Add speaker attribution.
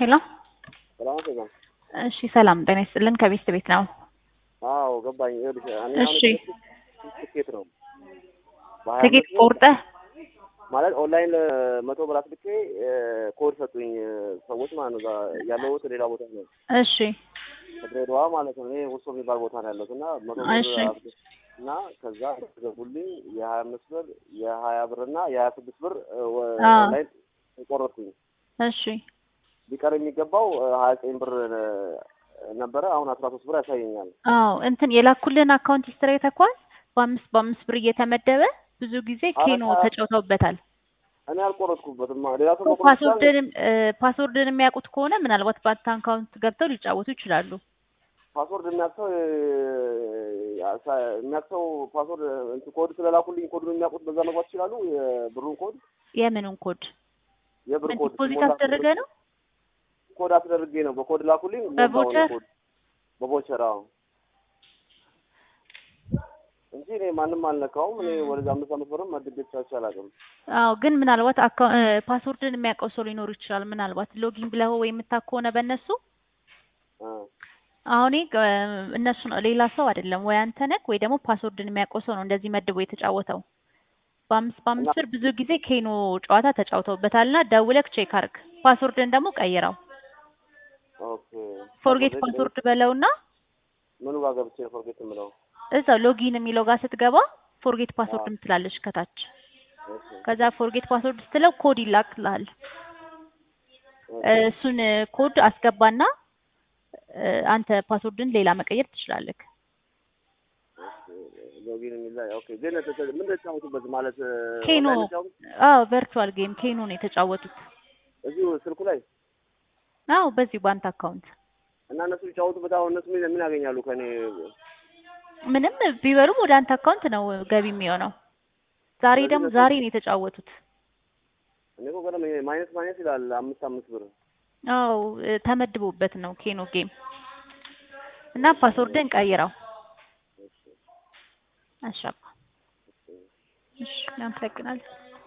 Speaker 1: ሄሎ
Speaker 2: ሰላም አትገባም?
Speaker 1: እሺ ሰላም ጤና ይስጥልን ከቤት ቤት ነው
Speaker 2: አዎ ገባኝ። ይኸውልሽ እኔ
Speaker 1: እሺ
Speaker 2: አሁን ትኬት ነው በሀያ
Speaker 1: ትኬት
Speaker 2: አምስት ብር
Speaker 1: ቆርጠህ
Speaker 2: ማለት ኦንላይን መቶ ብር አስልኬ ኮድ ሰጡኝ ሰዎች ማለት ነው። እዛ ያለሁት ሌላ ቦታ ነው፣
Speaker 1: እሺ
Speaker 2: ድሬዳዋ ማለት ነው። እኔ ውሶ የሚባል ቦታ ነው ያለሁት እና መቶ ብር
Speaker 1: እሺ
Speaker 2: አስልኬ እና ከዛ ገቡልኝ የሀያ አምስት ብር የሀያ ብር እና የሀያ ስድስት ብር ወ-
Speaker 1: አዎ
Speaker 2: ኦንላይን ቆረጥኩኝ።
Speaker 1: እሺ
Speaker 2: ሊቀር የሚገባው ሀያ ዘጠኝ ብር ነበረ። አሁን አስራ ሶስት ብር ያሳየኛል።
Speaker 1: አዎ እንትን የላኩልን አካውንት ሂስትሪ ተኳል በአምስት በአምስት ብር እየተመደበ ብዙ ጊዜ ኬኖ
Speaker 2: አረ
Speaker 1: ተጫውተውበታል
Speaker 2: እኔ አልቆረጥኩበትም። ሌላ ሰው
Speaker 1: እኮ
Speaker 2: መቆረጥ ይችላል።
Speaker 1: ፓስወርድንም ፓስወርድን የሚያውቁት ከሆነ ምናልባት በአንተ አካውንት ገብተው ሊጫወቱ ይችላሉ
Speaker 2: ፓስወርድ የሚያቅሰው የሚያቅሰው ፓስወርድ እንትን ኮድ ስለላኩልኝ ኮዱን የሚያውቁት በዛ መግባት ይችላሉ። የብሩን ኮድ
Speaker 1: የምኑን ኮድ
Speaker 2: የብር
Speaker 1: ምን
Speaker 2: ኮድ
Speaker 1: ዲፖዚት
Speaker 2: ሲሞላ
Speaker 1: አስደረገ ነው
Speaker 2: ኮድ አስደርጌ ነው በኮድ ላኩልኝ። ሞላውን
Speaker 1: በቮቸር
Speaker 2: ኮድ በቦቸር አዎ፣ እንጂ እኔ ማንም አልነካውም። እኔ ወደዛ አምስት አመት ብርም መድቤ ተቻች አላውቅም።
Speaker 1: አዎ ግን ምናልባት አካ- እ፣ ፓስወርድን የሚያውቀው ሰው ሊኖር ይችላል ምናልባት ሎጊን ብለው ወይ የምታውቅ ከሆነ በእነሱ
Speaker 2: አ፣
Speaker 1: አሁን ይሄ እ፣ እነሱ ነው ሌላ ሰው አይደለም ወይ አንተ ነህ ወይ ደግሞ ፓስወርድን የሚያውቀው ሰው ነው እንደዚህ መድቦ የተጫወተው በአምስት
Speaker 2: እና
Speaker 1: በአምስት ብር ብዙ ጊዜ ኬኖ ጨዋታ ተጫውተውበታልና ደውለክ ቼክ አርግ ፓስወርድን ደግሞ ቀይረው
Speaker 2: ኦኬ
Speaker 1: ፎርጌት
Speaker 2: ፓስወርድ
Speaker 1: ፓስወርድ በለውና
Speaker 2: ምኑ ጋር ገብቼ ፎርጌት የምለው
Speaker 1: እዛው ሎጊን የሚለው ጋር ስትገባ ፎርጌት
Speaker 2: አ፣
Speaker 1: ፓስወርድ ምትላለች ከታች
Speaker 2: ኦኬ
Speaker 1: ከዛ ፎርጌት ፓስወርድ ስትለው ኮድ ይላክልሃል
Speaker 2: ኦኬ
Speaker 1: እሱን ኮድ አስገባና እ፣ አንተ ፓስወርድን ሌላ መቀየር ትችላለህ
Speaker 2: ሎጊን የሚል ላይ ኦኬ። ግን ተ- ተ- ምን ተጫወቱበት ማለት
Speaker 1: ኬኖ
Speaker 2: ኦንላይን ተጫወቱ
Speaker 1: አዎ ቨርቹዋል ጌም ኬኖ ነው የተጫወቱት
Speaker 2: እዚሁ ስልኩ ላይ
Speaker 1: አዎ በዚህ በአንተ አካውንት
Speaker 2: እና እነሱ ቢጫወቱበት አሁን እነሱ ምን ምን ያገኛሉ ከኔ?
Speaker 1: ምንም ቢበሉም ወደ አንተ አካውንት ነው ገቢ የሚሆነው ዛሬ
Speaker 2: ስለዚህ
Speaker 1: ደግሞ
Speaker 2: እነሱ
Speaker 1: ዛሬ ነው የተጫወቱት
Speaker 2: እኔ እኮ ገና ማይነስ ማይነስ ይላል አምስት አምስት ብር
Speaker 1: አዎ እ፣ ተመድቦበት ነው ኬኖ ጌም እና ፓስወርድን ቀይረው አሻባ እሺ እናመሰግናለን